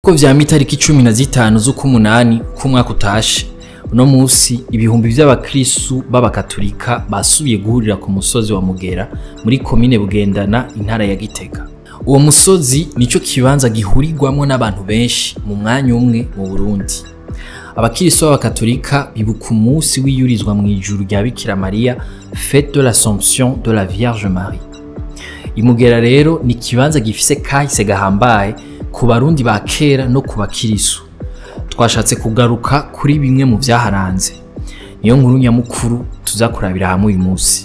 ko vyama itariki cumi na zitanu z'ukumunani k'umwaka utashe uno musi ibihumbi vy'abakristu b'abakatolika basubiye guhurira ku musozi wa mugera muri komine bugendana intara ya gitega uwo musozi nico kibanza gihurirwamwo n'abantu benshi mu mwanya umwe mu burundi abakristo b'abakatolika bibuka umunsi wiyurizwa mu ijuru rya bikira mariya fete de l'assomption de la vierge marie imugera rero ni ikibanza gifise kahise gahambaye ku barundi ba kera no ku bakirisu twashatse kugaruka kuri bimwe mu vyaharanze niyo nkuru nyamukuru tuza kurabira hamwe uyu munsi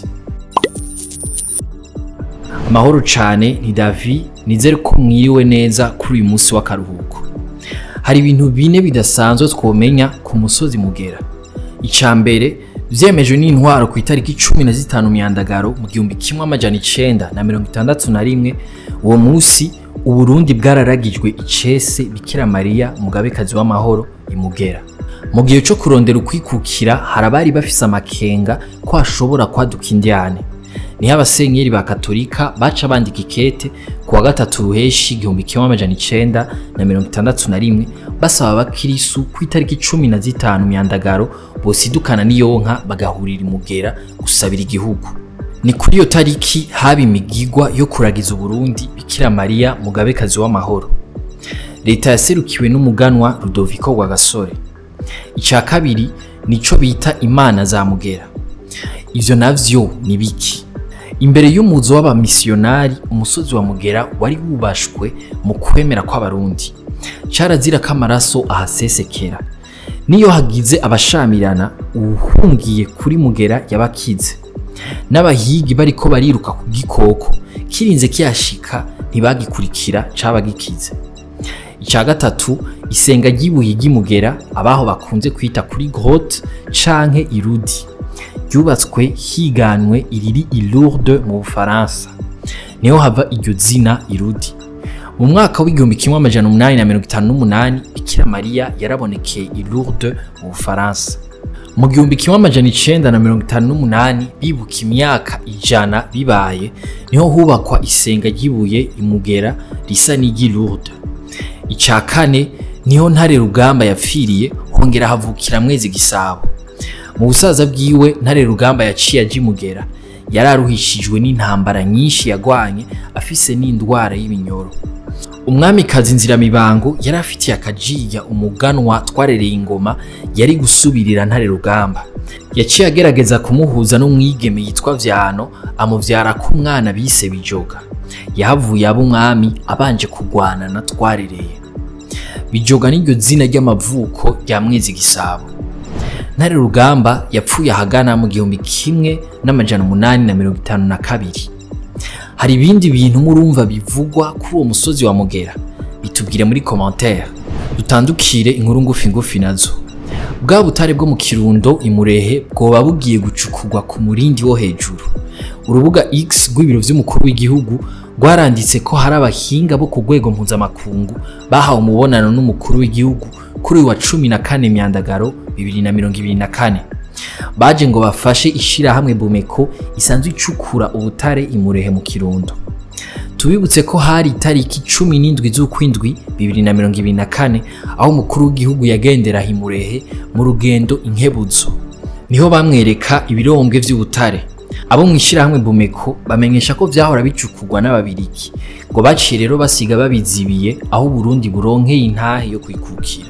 amahoro cane ni davi nizere ko mwiriwe neza kuri uyu munsi w'akaruhuko hari ibintu bine bidasanzwe twomenya ku musozi mugera ica mbere vyemejwe n'intwaro ku itariki cumi na zitanu myandagaro mu gihumbi kimwe amajana icenda na mirongo itandatu na rimwe uwo musi uburundi bwararagijwe icese bikira mariya umugabekazi w'amahoro imugera mu gihe co kurondera ukwikukira hari abari bafise amakenga ko hashobora kwaduka indyane niho abasenyeri ba katolika baca bandika ikete ku wa gatatu ruheshi igihumbi kimwe amajana icenda na mirongo itandatu na rimwe basaba abakirisu ku itariki cumi na zitanu myandagaro bosidukana n'iyonka bagahurira imugera gusabira igihugu ni kuri iyo tariki haba imigigwa yo kuragiza uburundi bikira mariya mugabekazi w'amahoro leta yaserukiwe n'umuganwa rudoviko rwagasore ica kabiri nico bita imana za mugera ivyo navyo ni biki imbere y'umuzo w'abamisiyonari umusozi wa mugera wari wubashwe mu kwemera kw'abarundi carazira ko amaraso ahasesekera niyo hagize abashamirana uwuhungiye kuri mugera yabakize n'abahigi bariko bariruka ku gikoko kirinze kiyashika ntibagikurikira caba gikize ica gatatu isenga ry'ibuye ry'imugera abaho bakunze kwita kuri grotte canke irudi ryubatswe higanwe iriri i Lourdes mu Bufaransa niho hava iryo zina irudi mu mwaka w'igihumbi kimwe amajana umunani na mirongo itanu n'umunani bikira mariya yarabonekeye i Lourdes mu Bufaransa mu gihumbi kimwe amajana icenda na mirongo itanu n'umunani bibuka imyaka ijana bibaye niho hubakwa isenga ry'ibuye imugera risa n'iry'i Lourdes ica kane niho ntare rugamba yapfiriye hongera havukira mwezi gisabo mu busaza bwiwe ntare rugamba yaciye aja imugera yari aruhishijwe n'intambara nyinshi yagwanye afise n'indwara y'ibinyoro umwamikazi nziramibango yari afitiye akajiya umuganwa twarereye ingoma yari gusubirira ntare rugamba yaciye agerageza kumuhuza n'umwigeme yitwa vyano amuvyarako umwana bise bijoga yahavuye aba umwami abanje kugwana na twarereye bijoga n'iryo zina ry'amavuko rya mwezi gisabo ntare rugamba yapfuye ahagana mu gihumbi kimwe n'amajana umunani na mirongo itanu na kabiri hari ibindi bintu murumva bivugwa kuri uwo musozi wa mugera bitubwire muri commentaire dutandukire inkuru ngufi ngufi nazo bwa butare bwo mu kirundo imurehe bwoba bugiye gucukurwa ku murindi wo hejuru urubuga x rw'ibiro vy'umukuru w'igihugu rwaranditse ko hari abahinga bo ku rwego mpuzamakungu bahawe umubonano n'umukuru w'igihugu kuri uyu wa cumi na kane myandagaro bibiri na mirongo ibiri na kane baje ngo bafashe ishirahamwe Bumeko isanzwe icukura ubutare imurehe mu Kirundo tubibutse ko hari itariki cumi n'indwi z'ukwindwi bibiri na mirongo ibiri na kane aho umukuru w'igihugu yagendera imurehe mu rugendo inkebuzo niho bamwereka ibirombwe vy'ubutare abo mu ishirahamwe Bumeko bamenyesha ko vyahora bicukurwa n'ababiriki ngo baciye rero basiga babizibiye aho Burundi buronkeye intahe yo kwikukira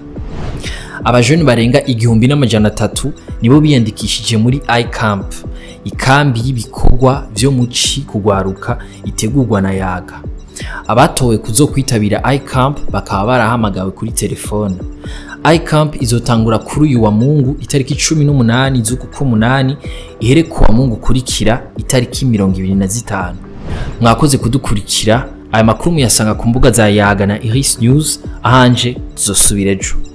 abajoni barenga igihumbi n'amajana atatu nibo biyandikishije muri iCamp ikambi y'ibikorwa vyo muci kugwaruka itegurwa na yaga abatowe kuzo kwitabira iCamp bakaba barahamagawe kuri telefone iCamp izotangura kuri uyu wa Mungu itariki cumi n'umunani z'uku k'umunani ihere ku wa Mungu kurikira itariki mirongo ibiri na zitanu mwakoze kudukurikira aya makuru muyasanga ku mbuga za yaga na Iris News ahanje tuzosubira ejo